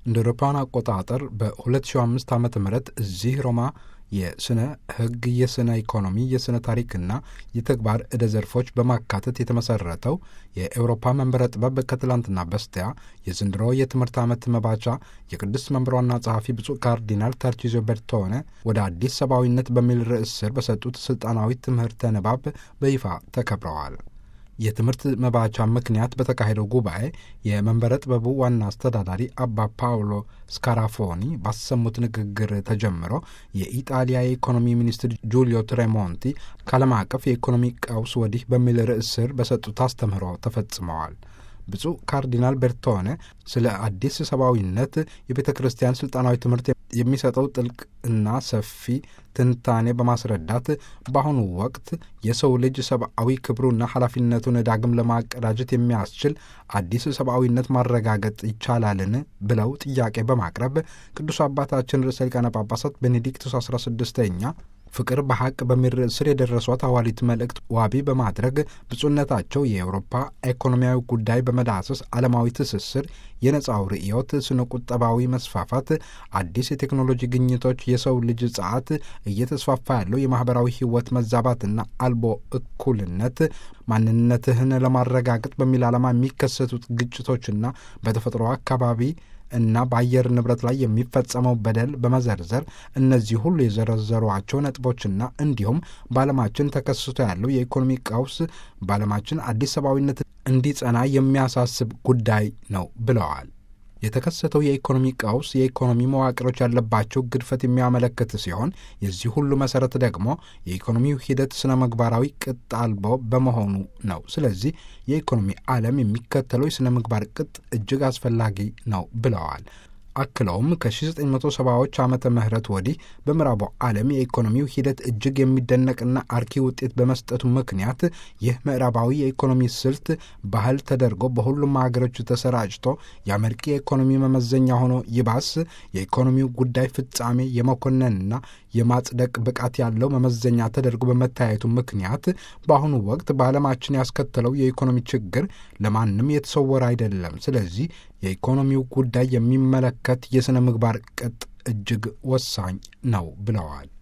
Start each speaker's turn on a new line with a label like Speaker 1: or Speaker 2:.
Speaker 1: እንደ አውሮፓውያን አቆጣጠር በ2005 ዓ ም እዚህ ሮማ የስነ ሕግ፣ የስነ ኢኮኖሚ፣ የስነ ታሪክና የተግባር ዕደ ዘርፎች በማካተት የተመሰረተው የኤውሮፓ መንበረ ጥበብ ከትላንትና በስቲያ የዘንድሮ የትምህርት ዓመት መባቻ የቅዱስ መንበር ዋና ጸሐፊ ብፁዕ ካርዲናል ተርቺዞ ቤርቶኔ ወደ አዲስ ሰብአዊነት በሚል ርዕስ ስር በሰጡት ስልጣናዊ ትምህርተ ንባብ በይፋ ተከብረዋል። የትምህርት መባቻ ምክንያት በተካሄደው ጉባኤ የመንበረ ጥበቡ ዋና አስተዳዳሪ አባ ፓውሎ ስካራፎኒ ባሰሙት ንግግር ተጀምሮ የኢጣሊያ የኢኮኖሚ ሚኒስትር ጁሊዮ ትሬሞንቲ ከዓለም አቀፍ የኢኮኖሚ ቀውስ ወዲህ በሚል ርዕስ ስር በሰጡት አስተምህሮ ተፈጽመዋል። ብፁዕ ካርዲናል ቤርቶኔ ስለ አዲስ ሰብአዊነት የቤተ ክርስቲያን ስልጣናዊ ትምህርት የሚሰጠው ጥልቅ እና ሰፊ ትንታኔ በማስረዳት በአሁኑ ወቅት የሰው ልጅ ሰብአዊ ክብሩና ኃላፊነቱን ዳግም ለማቀዳጀት የሚያስችል አዲስ ሰብአዊነት ማረጋገጥ ይቻላልን ብለው ጥያቄ በማቅረብ ቅዱስ አባታችን ርዕሰ ሊቃነ ጳጳሳት ቤኔዲክቱስ አስራ ስድስተኛ ፍቅር በሐቅ በሚል ርዕስ ስር የደረሷት ሐዋርያዊት መልእክት ዋቢ በማድረግ ብፁዕነታቸው የአውሮፓ ኢኮኖሚያዊ ጉዳይ በመዳሰስ ዓለማዊ ትስስር፣ የነጻው ርዕዮት፣ ስነ ቁጠባዊ መስፋፋት፣ አዲስ የቴክኖሎጂ ግኝቶች፣ የሰው ልጅ ጸዓት፣ እየተስፋፋ ያለው የማኅበራዊ ሕይወት መዛባትና አልቦ እኩልነት፣ ማንነትህን ለማረጋገጥ በሚል ዓላማ የሚከሰቱት ግጭቶችና በተፈጥሮ አካባቢ እና በአየር ንብረት ላይ የሚፈጸመው በደል በመዘርዘር እነዚህ ሁሉ የዘረዘሯቸው ነጥቦችና እንዲሁም በዓለማችን ተከስቶ ያለው የኢኮኖሚ ቀውስ በዓለማችን አዲስ ሰብአዊነት እንዲጸና የሚያሳስብ ጉዳይ ነው ብለዋል። የተከሰተው የኢኮኖሚ ቀውስ የኢኮኖሚ መዋቅሮች ያለባቸው ግድፈት የሚያመለክት ሲሆን የዚህ ሁሉ መሰረት ደግሞ የኢኮኖሚው ሂደት ስነ ምግባራዊ ቅጥ አልቦ በመሆኑ ነው። ስለዚህ የኢኮኖሚ ዓለም የሚከተለው የሥነ ምግባር ቅጥ እጅግ አስፈላጊ ነው ብለዋል። አክለውም ከ1970ዎች ዓመተ ምህረት ወዲህ በምዕራቡ ዓለም የኢኮኖሚው ሂደት እጅግ የሚደነቅና አርኪ ውጤት በመስጠቱ ምክንያት ይህ ምዕራባዊ የኢኮኖሚ ስልት ባህል ተደርጎ በሁሉም ሀገሮች ተሰራጭቶ የአመርቂ የኢኮኖሚ መመዘኛ ሆኖ ይባስ የኢኮኖሚው ጉዳይ ፍጻሜ የመኮነንና የማጽደቅ ብቃት ያለው መመዘኛ ተደርጎ በመታየቱ ምክንያት በአሁኑ ወቅት በዓለማችን ያስከተለው የኢኮኖሚ ችግር ለማንም የተሰወረ አይደለም። ስለዚህ የኢኮኖሚው ጉዳይ የሚመለከት የሥነ ምግባር ቅጥ እጅግ ወሳኝ ነው ብለዋል።